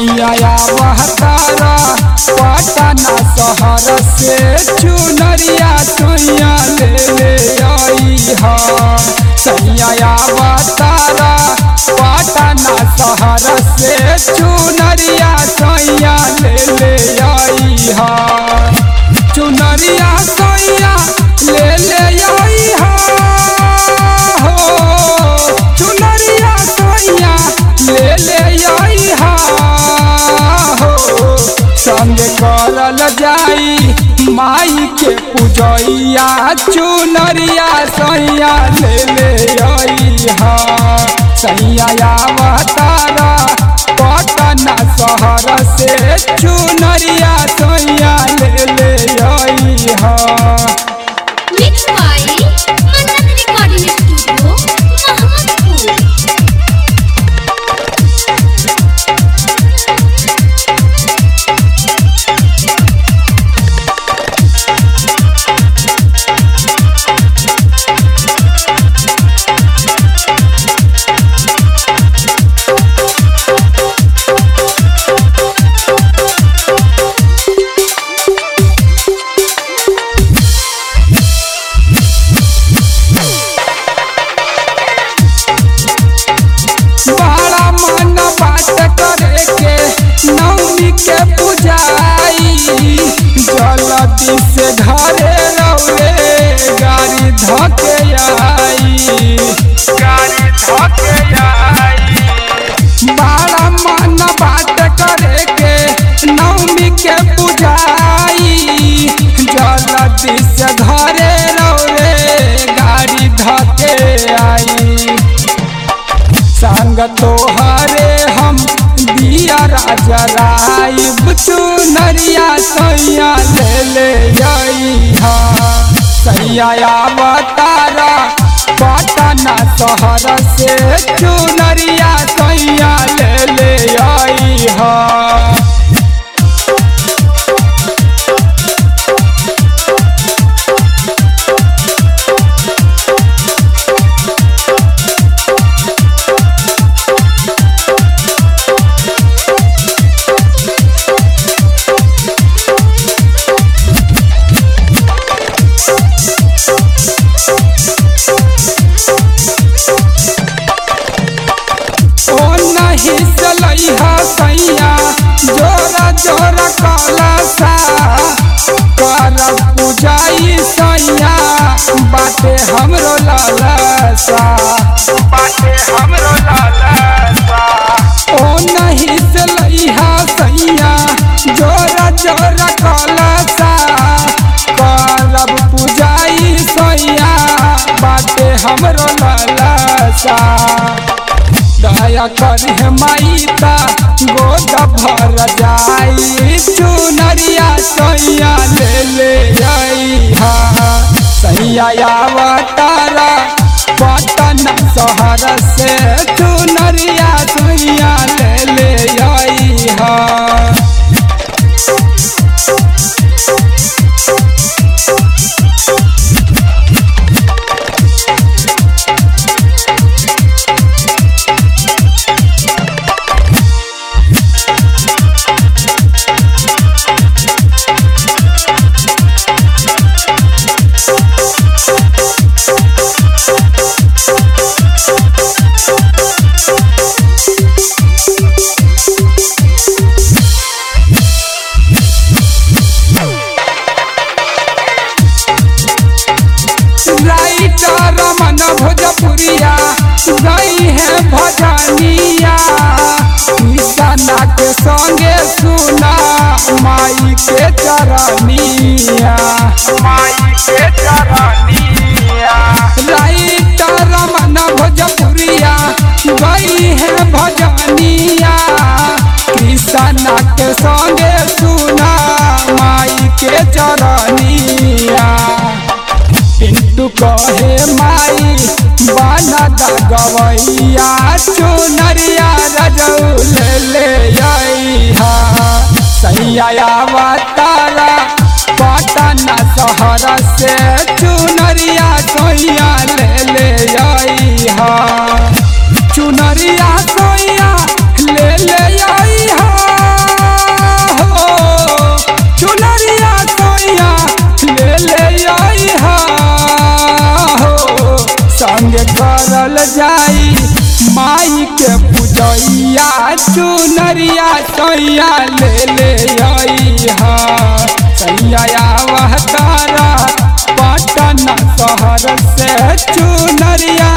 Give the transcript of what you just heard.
सैया बहतारा पटना शहर से चुनरिया सैया ले ले आई हा सैया बहतारा पटना शहर से चुनरिया सैया ले ले आई हा चुनरिया सैया ले ले आई हा हो चुनरिया सैया ले ले आई हा हो संग करल जाई माई के पूजैया चुनरिया सैया ले ले आई हा सैया अवतारा पटना शहर से चुनरिया सैया ले ले आई हा Mixed by Manat Recording Studio, Mahamadpur. बड़ा मन बात करे के नवमी के पुजाई जल्दी से घरे रौले गाड़ी धके आई गाड़ी धके आई बड़ा मन बात करे के नवमी के पुजाई जल्दी से घरे रौले गाड़ी धके आई संग तोहरे हम दिया राजा राई चुनरिया सैया ले ले आई हा सैया अवतारा पटना शहर से चुनरिया सैया ले ले आई हा ओ नहीं सलैहा सैया जोरा जोरा कलसा कर पूजाई सैया बाटे हमरो लालसा बाटे हमरो लालसा ओ नहीं सलैहा सैया जोरा जोरा कलसा करब पूजाई सैया बाटे हमरो लालसा दया कर माईता गोद भर जाई चुनरिया सैया ले ले आई हा सैया अवतारा पटना शहर से चुनरिया सैया ले ले आई हा राइटर मन भोजपुरिया गई है भजनिया किसना के संगे सुना माई के चरनिया माई के चरनिया राइटर मन भोजपुरिया गई है भजनिया कृष्णा के संगे सुना माई के चरनिया पिंटू कहे माई बना गवैया चुनरिया रजौ ले ले आई हा सैया अवतारा पटना शहर से चुनरिया सोइया ले ले आई हा चुनरिया सोइया ले ले आई हा चुनरिया सैया ले ले आई हा सैया वह तारा पटना शहर से चुनरिया